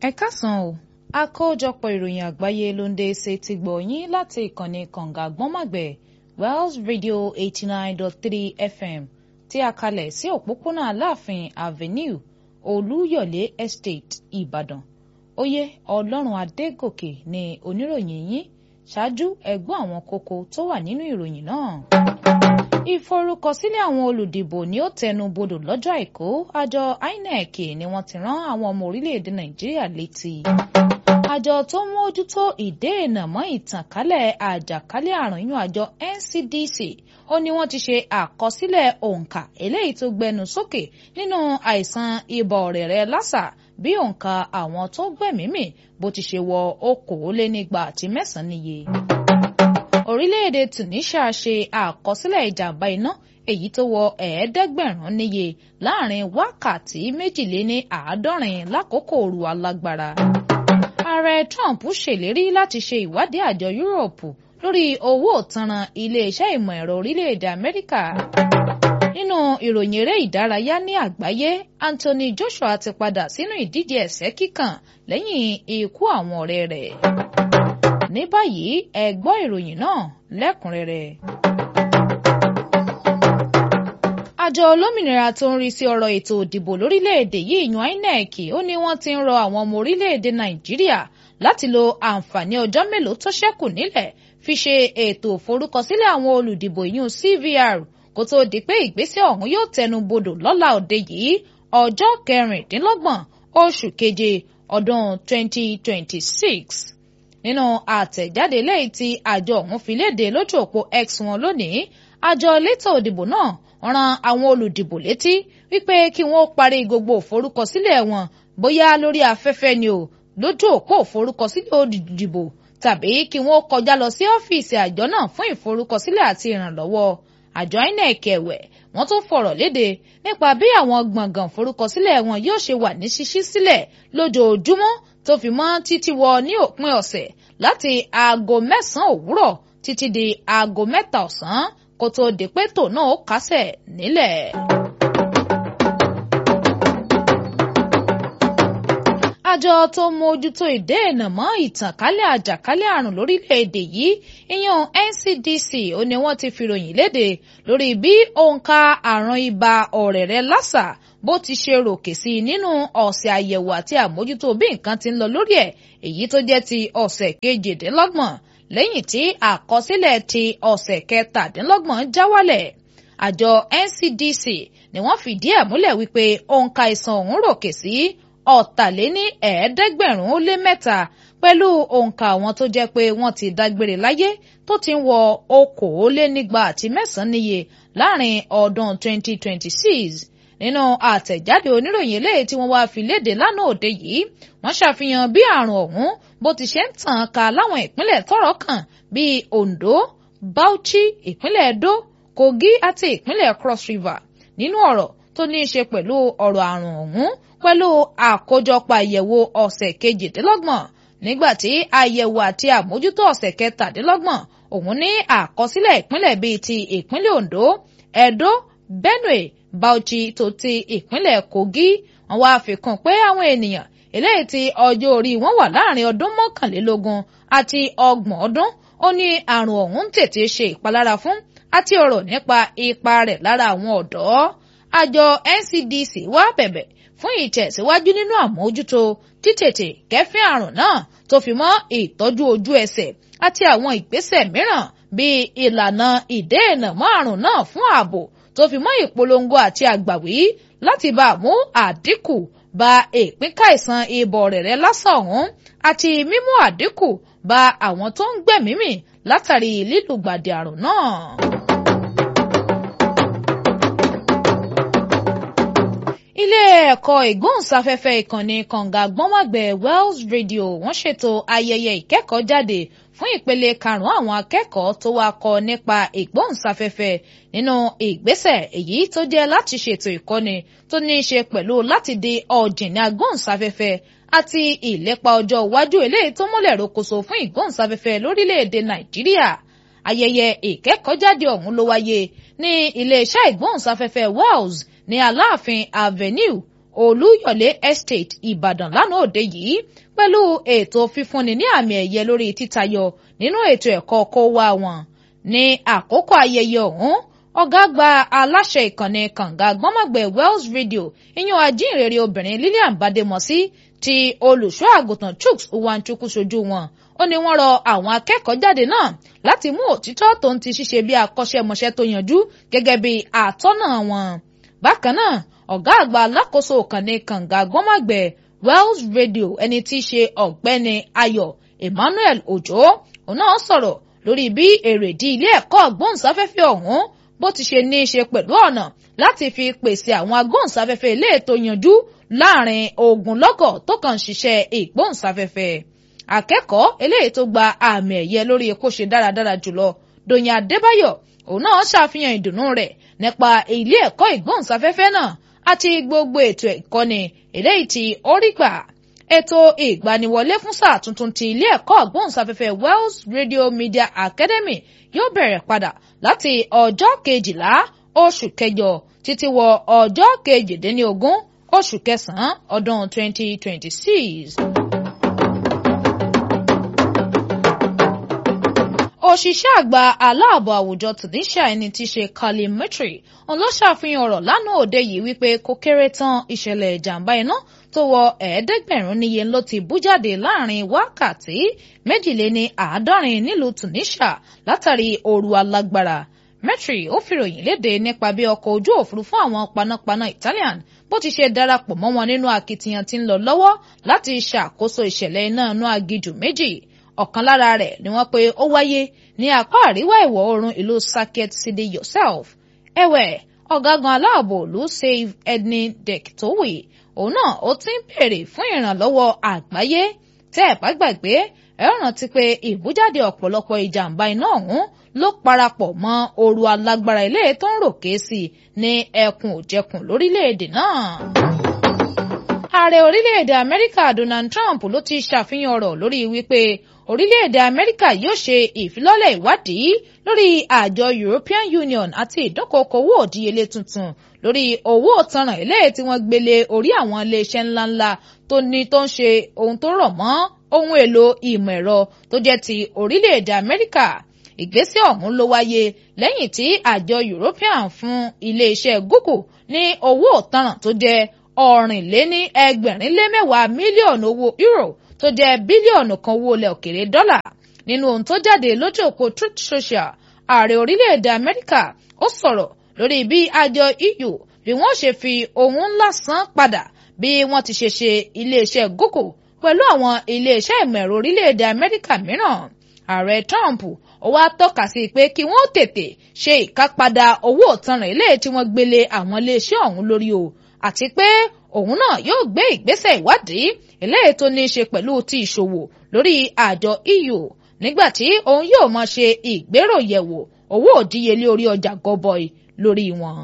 ẹ káàsán o àkójọpọ̀ ìròyìn àgbáyé ló ń dé ṣe ti gbọ̀ yín láti ìkànnì kànga gbọ́nmàgbẹ̀ Wells Radio eighty nine dot three FM tí a kalẹ̀ sí òpópónà Aláàfin Avenue Olúyọ̀lé Estate Ìbàdàn oyè Ọlọ́run Adégòkè ni oníròyìn yín ṣáájú ẹgbọ́n àwọn kókó tó wà nínú ìròyìn náà ìforúkọsílẹ̀ àwọn olùdìbò ni ó tẹnu bodò lọ́jọ́ àìkú àjọ INEC ni wọ́n ti rán àwọn ọmọ orílẹ̀-èdè Nàìjíríà létí. àjọ tó ń mójútó ìdènà mọ́ ìtànkálẹ̀ àjàkálẹ̀ àrùn inú àjọ NCDC ó ní wọ́n ti ṣe àkọsílẹ̀ òǹkà eléyìí tó gbẹnu sókè nínú àìsàn ibà ọ̀rẹ̀rẹ̀ lásà bí òǹkà àwọn tó gbẹ̀mímì bó ti ṣe wọ okòólénígba àti mẹ́sàn-án níye orílẹ̀-èdè Tunisia ṣe àkọsílẹ̀ ìjàmbá iná èyí tó wọ ẹ̀ẹ́dẹ́gbẹ̀rún níye láàrin wákàtí méjìléní àádọ́rin lákòókò ooru alágbára. ààrẹ Trump ṣèlérí láti ṣe ìwádìí àjọ Yúróòpù lórí owó òtanràn iléeṣẹ́ ìmọ̀ ẹ̀rọ orílẹ̀-èdè Amẹ́ríkà. nínú ìròyìn eré ìdárayá ní àgbáyé Anthony Joshua ti padà sínú ìdíje ẹ̀sẹ́ kíkàn lẹ́yìn ikú àwọn ọ̀rẹ́ rẹ̀ ní báyìí ẹ gbọ́ ìròyìn náà lẹ́kùnrẹ́rẹ́. àjọ olómìnira tó ń rí sí ọ̀rọ̀ ètò òdìbò lórílẹ̀‐èdè yìí yan INEC ó ní wọ́n ti ń rọ àwọn ọmọ orílẹ̀‐èdè Nàìjíríà láti lo àǹfààní ọjọ́ mélòó tó ṣẹ́kù nílẹ̀ fi ṣe ètò ìforúkọsílẹ̀ àwọn olùdìbò ìyún CVR kó tó di pé ìgbésẹ̀ ọ̀hún yóò tẹnu bodò lọ́la òde yìí ọjọ́ kẹrìndínlọ́gbọ̀n oṣù keje ọdún 2026 nínú àtẹ̀jáde lẹ́yìn tí àjọ ọ̀hún fi léde lójú òpó X wọn lónìí àjọ elétò òdìbò náà ran àwọn olùdìbò létí wípé kí wọ́n parí gbogbo òforúkọsílẹ̀ wọn bóyá lórí afẹ́fẹ́ ni o lójú òpó òforúkọsílẹ̀ olùdìbò tàbí kí wọ́n kọjá lọ sí ọ́fíìsì àjọ náà fún ìforúkọsílẹ̀ àti ìrànlọ́wọ́ àjọ INEC ẹ̀wẹ̀ wọ́n tún fọ̀rọ̀ léde nípa bí àwọn gbọ̀ngàn forúkọsílẹ̀ wọn yóò ṣe wà ní ṣíṣí sílẹ̀ lójoojúmọ́ tó fi mọ́ títí wọ ní òpin ọ̀sẹ̀ láti aago mẹ́sàn-án òwúrọ̀ títí di aago mẹ́ta ọ̀sán kó tó di pé tò náà ó kásẹ̀ nílẹ̀. àjọ tó mójútó ìdènà mọ́ ìtànkálẹ̀ àjàkálẹ̀ àrùn lórílẹ̀‐èdè yìí ìyẹn NCDC ó ní wọ́n ti fìròyìn léde lórí bí òǹkà àrùn ibà ọ̀rẹ̀rẹ̀ lásà bó ti ṣe ròkè sí i nínú ọ̀sẹ̀ àyẹ̀wò àti àmójútó bí nǹkan ti ń lọ lórí ẹ̀ èyí tó jẹ́ ti ọ̀sẹ̀ kejìdínlọ́gbọ̀n lẹ́yìn tí àkọsílẹ̀ ti ọ̀sẹ̀ kẹtàdínlọ́gbọ̀n já wálẹ̀ àjọ NCDC ni wọ́n fìdí ẹ̀ múlẹ̀ wípé òǹkà ìsàn ọ̀hún ròkè sí ọ̀tàléní ẹ̀ẹ́dẹ́gbẹ̀rún ó lé mẹ́ta pẹ̀lú òǹkà àwọn tó jẹ́ pé wọ́n ti dágbére láyé tó ti ń wọ okòólénígba àti mẹ́sàn-án níye láàrin ọdún 2026 nínú àtẹ̀jáde oníròyìn eléyìí tí wọ́n wá fi léde lánàá òde yìí wọ́n ṣàfihàn bí àrùn ọ̀hún bó ti ṣe ń tàn ká láwọn ìpínlẹ̀ tọ́rọ̀ kàn bíi Ondo Bauchi ìpínlẹ̀ Edo Kogi àti ìpínlẹ̀ Cross River nínú ọ̀rọ̀ tó ní í ṣe pẹ̀lú ọ̀rọ̀ àrùn ọ̀hún pẹ̀lú àkójọpọ̀ àyẹ̀wò ọ̀sẹ̀ kejìdínlọ́gbọ̀n nígbà tí àyẹ̀wò àti àmójútó ọ̀sẹ̀ kẹtàdínlọ́gbọ̀n òun ní àkọsílẹ̀ ìpínlẹ̀ bíi ti ìpínlẹ̀ Ondo Edo Benue Bauchi tó ti ìpínlẹ̀ Kogi wọ́n wá fi kún pé àwọn ènìyàn eléyìí tí ọjọ́ orí wọn wà láàrin ọdún mọ́kànlélógún àti ọgbọ̀n ọdún ó ní àrùn ọ̀hún ń tètè ṣe ìpalára fún àti ọ̀rọ̀ nípa ipa rẹ̀ lára àwọn ọ̀dọ́ àjọ NCDC wá bẹ̀bẹ̀ fún ìtẹ̀síwájú nínú àmójútó títètè kẹ́fín àrùn náà tó fi mọ́ ìtọ́jú ojú ẹsẹ̀ àti àwọn ìgbésẹ̀ mìíràn bíi ìlànà ìdènà mọ́ àrùn náà fún ààbò tó fi mọ́ ìpolongo àti àgbàwí láti bá mú àdínkù bá ìpínkáìsàn ibà ọ̀rẹ̀rẹ̀ lásán ọ̀hún àti mímú àdínkù bá àwọn tó ń gbẹ̀mímì látàrí lílùgbàdì àrùn náà. ilé ẹ̀kọ́ ìgbóhùnsáfẹ́fẹ́ ìkànnì kànga gbọ́nmọ̀gbẹ̀ Wells Radio wọ́n ṣètò ayẹyẹ ìkẹ́kọ̀ọ́jáde fún ìpele karùn-ún àwọn akẹ́kọ̀ọ́ tó wá kọ́ nípa ìgbóhùnsáfẹ́fẹ́ nínú ìgbésẹ̀ èyí tó jẹ́ láti ṣètò ìkọ́ni tó ní í ṣe pẹ̀lú láti di ọ̀jìnì agbóhùnsáfẹ́fẹ́ àti ìlépa ọjọ́ iwájú eléyìí tó múlẹ̀ rokoṣo fún ìgbóhùnsáfẹ́fẹ́ lórílẹ̀‐èdè Nàìjíríà ayẹyẹ ìkẹ́kọ̀ọ́jáde ọ̀hún ló wáyé ní iléeṣẹ́ ìgbóhùnsáfẹ́fẹ́ Wells ní Aláàfin Avenue olúyọ̀lé estate ìbàdàn lánàá òde yìí pẹ̀lú ètò fífúnni ní àmì ẹ̀yẹ lórí títayọ nínú ètò ẹ̀kọ́ kó wá wọn ní àkókò ayẹyẹ ọ̀hún ọ̀gá àgbà aláṣẹ ìkànnì kànga gbọ́mọ̀gbẹ̀ wells radio ìyẹn ajínrere obìnrin lillian bademosi ti olùṣọ́ àgùntàn chuks uwanchukwu ṣojú wọn ó ní wọ́n rọ àwọn akẹ́kọ̀ọ́ jáde náà láti mú òtítọ́ tó ń ti ṣiṣẹ́ bí akọ́ṣẹ́mọṣẹ́ tó yanjú gẹ́gẹ́ bí àtọ́nà wọn. bákan náà ọ̀gá àgbà alákòóso ìkànnì kànga gbọ́mọ̀gbẹ̀ wells radio ẹni tí í ṣe ọ̀gbẹ́ni ayọ̀ emmanuel ojo òun náà sọ̀rọ̀ lórí bí èrèdí ilé ẹ̀kọ́ agbóhùnsáfẹ́fẹ́ ọ̀hún bó ti ṣe ní í ṣe pẹ̀lú ọ̀nà láti fi pèsè àwọn agbóhùnsáfẹ́fẹ́ ilé ètò yanjú láàrin ogunlọ́gọ̀ tó kàn ń ṣiṣẹ́ ìgbóhùnsáfẹ́fẹ́ akẹ́kọ̀ọ́ eléyìí tó gba àmì ẹ̀yẹ lórí epo ṣe dáradára jùlọ dòyìn adébáyọ̀ òun náà ṣàfihàn ìdùnnú rẹ̀ nípa ilé ẹ̀kọ́ ìgbóhùnsáfẹ́fẹ́ náà àti gbogbo ètò ìkọ́ni eléyìí tí ó rí gbà ètò ìgbaniwọlé fún sáà tuntun ti ilé ẹ̀kọ́ ìgbóhùnsáfẹ́fẹ́ Wells Radio Media Academy yóò bẹ̀rẹ̀ padà láti ọjọ́ kejìlá oṣù kẹjọ títí wọ ọjọ́ kejìdínlógún oṣù kẹsàn-án ọdún 2026. òṣìṣẹ́ àgbà aláàbò àwùjọ Tunisia ẹni tí í ṣe Khalil Mitri òun ló ṣàfihàn ọ̀rọ̀ lánàá òde yìí wípé kó kéré tán ìṣẹ̀lẹ̀ ìjàmbá iná tó wọ ẹ̀ẹ́dẹ́gbẹ̀rún níye ló ti bú jáde láàrin wákàtí méjìléní àádọ́rin nílùú Tunisia látàrí ooru alágbára Mitri ó fìròyìn léde nípa bí ọkọ̀ ojú òfurufú àwọn panápaná Italian bó ti ṣe darapọ̀ mọ́ wọn nínú akitiyan tí ń lọ lọ́wọ́ láti ṣàkóso ìṣẹ̀lẹ̀ iná inú agijù méjì ọ̀kan lára rẹ̀ ni wọ́n pe ó wáyé ní apá àríwá ìwọ̀ oòrùn ìlú Saket City Yourself ẹ̀wẹ̀ ọ̀gágun aláàbò ìlú Save Edney Dektowi òun náà ó ti ń béèrè fún ìrànlọ́wọ́ àgbáyé tẹ́ ẹ̀ bá gbàgbé ẹ rántí pé ìbújáde ọ̀pọ̀lọpọ̀ ìjàmbá iná ọ̀hún ló parapọ̀ mọ́ ooru alágbára ilé tó ń ròkè sí ní ẹkùn òjẹkùn lórílẹ̀‐èdè náà ààrẹ orílẹ̀-èdè amẹ́ríkà donald trump ló ti ṣàfihàn ọ̀rọ̀ lórí wípé orílẹ̀-èdè amẹ́ríkà yóò ṣe ìfilọ́lẹ̀ ìwádìí lórí àjọ european union àti ìdókòkò owó òdíyelé tuntun lórí owó òtanràn eléyìí tí wọ́n gbélé orí àwọn iléeṣẹ́ ńláńlá tó ní tó ń ṣe ohun tó rọ̀ mọ́ ohun èlò ìmọ̀ ẹ̀rọ tó jẹ́ ti orílẹ̀-èdè amẹ́ríkà ìgbésẹ̀ ọ̀hún ló wáyé lẹ́yìn tí àjọ european fún iléeṣẹ́ google ní owó òtanràn tó jẹ́ ọ̀rìnléní ẹgbẹ̀rin lé mẹ́wàá mílíọ̀nù owó euro tó jẹ́ bílíọ̀nù kan owó ilẹ̀ òkèrè dọ́là nínú ohun tó jáde lójú òpó truth social ààrẹ orílẹ̀-èdè amẹ́ríkà ó sọ̀rọ̀ lórí bí àjọ eu bí wọ́n ṣe fi ohun ńlá san padà bí wọ́n ti ṣe ṣe iléeṣẹ́ google pẹ̀lú àwọn iléeṣẹ́ ìmọ̀ ẹ̀rọ orílẹ̀-èdè amẹ́ríkà mìíràn ààrẹ trump ó wá tọ́ka sí pé kí wọ́n tètè ṣe ìkápadà owó ìtanràn ilé tí wọ́n gbélé àwọn iléeṣẹ́ ọ̀hún lórí o àti pé òun náà yóò gbé ìgbésẹ̀ ìwádìí eléyìí tó ní í ṣe pẹ̀lú ti ìṣòwò lórí àjọ EU nígbà tí òun yóò máa ṣe ìgbéròyẹ̀wò owó òdíyelé orí ọjà gọbọi lórí wọn.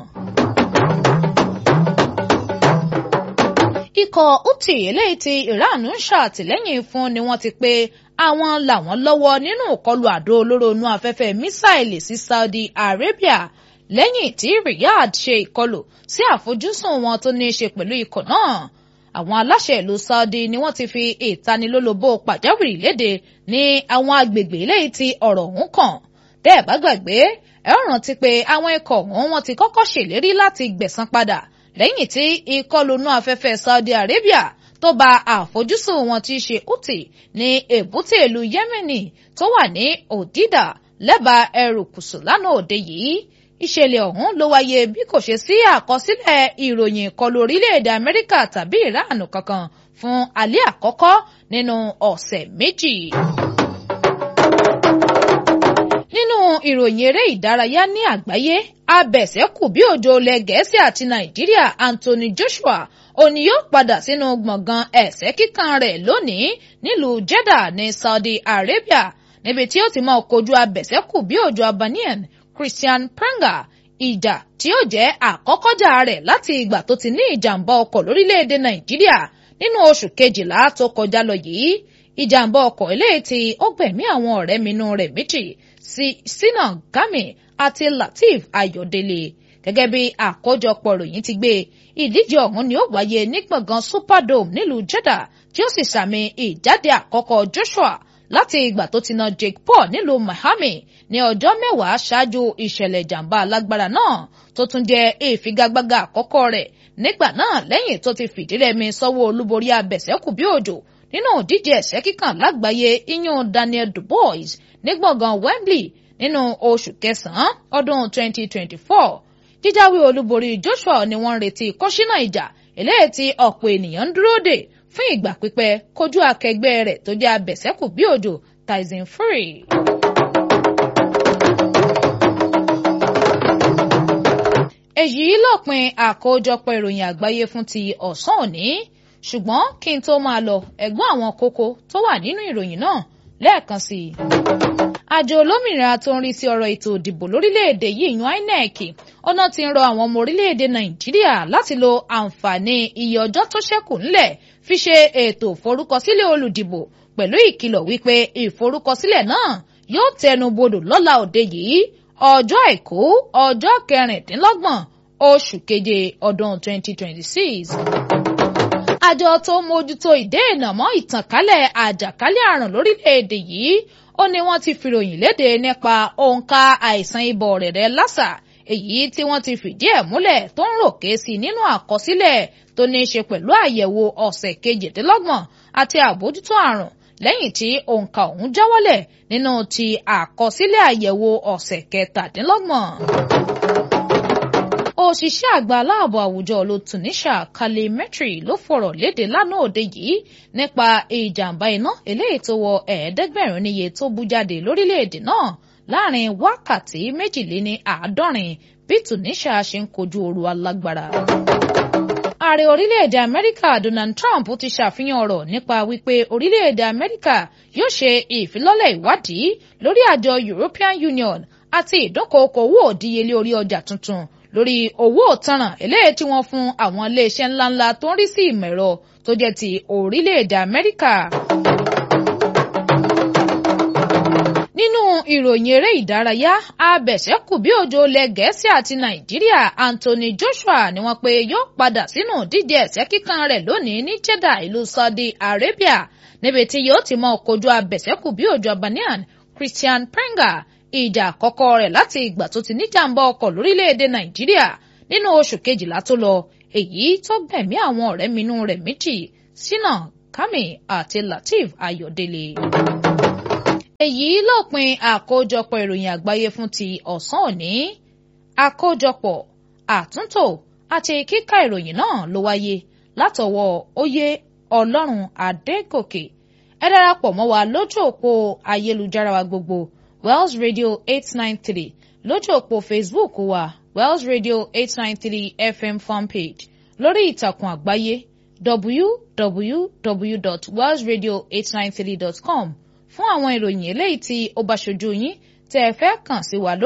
ikọ̀ Houthi eléyìí tí Iran ń ṣàtìlẹ́yìn fún ni wọ́n ti pé àwọn làwọn lọ́wọ́ nínú ìkọlù àdó olóró inú afẹ́fẹ́ mísáìlì sí Saudi Arabia lẹ́yìn tí Riyadh ṣe ìkọlù sí àfojúsùn wọn tó ní í ṣe pẹ̀lú ikọ̀ náà àwọn aláṣẹ ìlú Saudi ni wọ́n ti fi ìtanilólobó pàjáwìrì léde ní àwọn agbègbè eléyìí tí ọ̀rọ̀ ọ̀hún kàn bẹ́ẹ̀ bá gbàgbé ẹ rántí pé àwọn ikọ̀ ọ̀hún wọ́n ti kọ́kọ́ ṣèlérí láti gbẹ̀san padà lẹ́yìn tí ìkọlù inú afẹ́fẹ́ Saudi Arabia tó ba àfojúsùn wọn tí í ṣe Houthi ní èbúté ìlú Yemeni tó wà ní Òdìdà lẹ́bàá ẹrùkùsù lánàá òde yìí ìṣẹ̀lẹ̀ ọ̀hún ló wáyé bí kò ṣe sí àkọsílẹ̀ ìròyìn ìkọlù orílẹ̀-èdè Amẹ́ríkà tàbí Ìránù kankan fún alẹ́ àkọ́kọ́ nínú ọ̀sẹ̀ méjì. nínú ìròyìn eré ìdárayá ní àgbáyé abẹ̀sẹ̀kù bí òjò ilẹ̀ Gẹ̀ẹ́sì àti Nàìjíríà Anthony Joshua òní yóò padà sínú gbọ̀ngàn ẹ̀sẹ̀ kíkan rẹ̀ lónìí nílùú Jeddah ní Saudi Arabia níbi tí ó ti máa kojú abẹ̀sẹ̀kù bí òjò Albanian Christian Pranga ìjà tí ó jẹ́ àkọ́kọ́jà rẹ̀ láti ìgbà tó ti ní ìjàmbá ọkọ̀ lórílẹ̀‐èdè Nàìjíríà nínú oṣù kejìlá tó kọjá lọ yìí ìjàmbá ọkọ̀ eléyìí tí ó gbẹ̀mí àwọn ọ̀rẹ́ minú rẹ̀ méjì sí Sina Gami àti Lateef Ayọ̀délé gẹ́gẹ́ bí àkójọpọ̀ ròyìn ti gbé ìdíje ọ̀hún ni ó wáyé ní gbọ̀ngàn superdome nílùú Jeddah tí ó sì sàmì ìjáde àkọ́kọ́ Joshua láti ìgbà tó ti na Jake Paul nílùú Miami ní ọjọ́ mẹ́wàá ṣáájú ìṣẹ̀lẹ̀ ìjàmbá alágbára náà tó tún jẹ́ ìfigagbága àkọ́kọ́ rẹ̀ nígbà náà lẹ́yìn tó ti fìdírẹmi sọ́wọ́ olúborí abẹ̀sẹ́kù bí òjò nínú ìdíje ẹ̀sẹ́ kíkàn lágbàáyé iyún Daniel Dubois ní gbọ̀ngàn Wembley nínú oṣù kẹsàn-án ọdún 2024 jíjáwé olúborí Joshua ni wọ́n ń retí kọ́ṣínà ìjà eléyìí tí ọ̀pọ̀ ènìyàn ń dúró dè fún ìgbà pípẹ́ kojú akẹgbẹ́ rẹ̀ tó jẹ́ abẹ̀sẹ́kù bí òjò Tyson Fury. èyí lópin àkójọpọ̀ ìròyìn àgbáyé fún ti ọ̀sán òní ṣùgbọ́n kí n tó máa lọ ẹ̀gbọ́n àwọn kókó tó wà nínú ìròyìn náà lẹ́ẹ̀kan sí i. àjọ olómìnira tó ń rí sí ọ̀rọ̀ ètò ìdìbò lórílẹ̀‐èdè yìí yan INEC ọ̀nà tí ń rọ àwọn ọmọ orílẹ̀‐èdè Nàìjíríà láti lo àǹfààní iye ọjọ́ tó ṣẹ́kù ńlẹ̀ fi ṣe ètò ìforúkọsílẹ̀ olùdìbò pẹ̀lú ìkìlọ̀ wípé ìforúkọsílẹ̀ náà yóò tẹnu bodò lọ́la òde yìí ọjọ́ àìkú ọjọ́ kẹrìndínlọ́gbọ̀n oṣù keje ọdún 2026. àjọ tó mójútó ìdènà mọ́ ìtànkálẹ̀ àjàkálẹ̀ àrùn lórílẹ̀‐èdè yìí ó ní wọ́n ti fìròyìn léde nípa òǹkà àìsàn ibà ọ̀rẹ̀rẹ̀ lásà èyí tí wọ́n ti fìdí ẹ̀ múlẹ̀ tó ń ròkè sí nínú àkọsílẹ̀ tó ní í ṣe pẹ̀lú àyẹ̀wò ọ̀sẹ̀ kejìdínlọ́gbọ̀n àti àbójútó àrùn lẹ́yìn tí òǹkà ọ̀hún jáwọ́lẹ̀ nínú ti àkọsílẹ̀ àyẹ̀wò ọ̀sẹ̀ kẹtàdínlọ́gbọ̀n. òṣìṣẹ́ àgbà aláàbò àwùjọ ló Tunisia Khalil Metri ló fọ̀rọ̀ léde lánàá òde yìí nípa ìjàmbá iná eléyìí tó wọ ẹ̀ẹ́dẹ́gbẹ̀rún níye tó bú jáde lórílẹ̀‐èdè náà láàrin wákàtí méjìléní àádọ́rin bí Tunisia ṣe ń kojú ooru alágbára ààrẹ orílẹ̀-èdè amẹ́ríkà donald trump ti ṣàfihàn ọ̀rọ̀ nípa wípé orílẹ̀-èdè amẹ́ríkà yóò ṣe ìfilọ́lẹ̀ ìwádìí lórí àjọ european union àti ìdókòókò owó òdíyelé orí ọjà tuntun lórí owó òtanràn eléyìí tí wọ́n fún àwọn iléeṣẹ́ ńláńlá tó ń rí sí ìmọ̀ ẹ̀rọ tó jẹ́ ti orílẹ̀-èdè amẹ́ríkà. nínú ìròyìn eré ìdárayá abẹ̀sẹ̀kù bí òjò lẹ gẹ̀ẹ́sì àti nàìjíríà anthony joshua ni wọ́n pe yóò padà sínú díje ẹ̀sẹ́ kíkan rẹ̀ lónìí ní jeddah ìlú saudi arabia níbi tí yóò ti mọ kojú abẹ̀sẹ̀kù bí òjò albanian christian prenga ìjà àkọ́kọ́ rẹ̀ láti ìgbà tó ti níjàmbá ọkọ̀ lórílẹ̀‐èdè nàìjíríà nínú oṣù kejìlá tó lọ èyí tó gbẹ̀mí àwọn ọ̀rẹ́ minú rẹ̀ méjì sínà kami àti lateef ayọ̀délé èyí lópin àkójọpọ̀ ìròyìn àgbáyé fún ti ọ̀sán òní àkójọpọ̀ àtúntò àti kíkà ìròyìn náà ló wáyé látọwọ́ oyè ọlọ́run adégòkè ẹ darapọ̀ mọ́ wa lójú òpó ayélujára wa gbogbo wells radio eight nine three lójú òpó facebook wa wells radio eight nine three fm fanpage lórí ìtàkùn àgbáyé www.wellsradio893.com fún àwọn ìròyìn eléyìí tí ó bá ṣojú yín tẹ́ ẹ fẹ́ kàn sí wa lórí.